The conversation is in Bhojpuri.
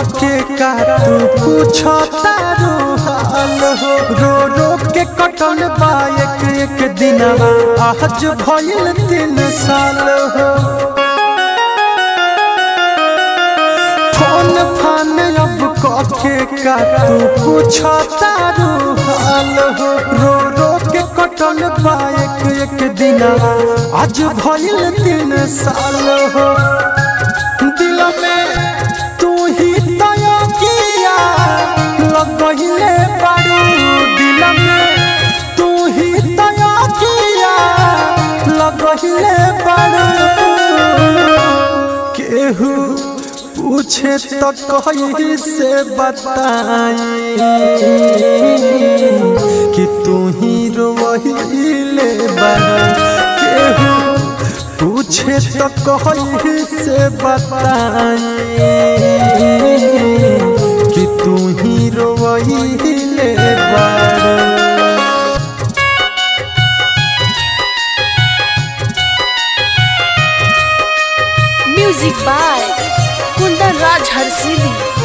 के का तू पूछो तारू हाल हो रो रो के कटल बा एक एक दिनवा आज भइल तीन साल हो फोन फान अब कके का तू पूछो तारू हाल हो रो रो के कटल बा एक एक दिनवा आज भइल तीन साल हो दिल में तू ही तय किया लगहिले बारू दिल में तू ही तय किया लगहिले बारू केहू पूछे तो कही से बताई कि तू ही रोहिले बारू केहू पूछे तो कही से बताई कि तू ही रोहिले बारू म्यूजिक बाय कुंदन राज हरसिली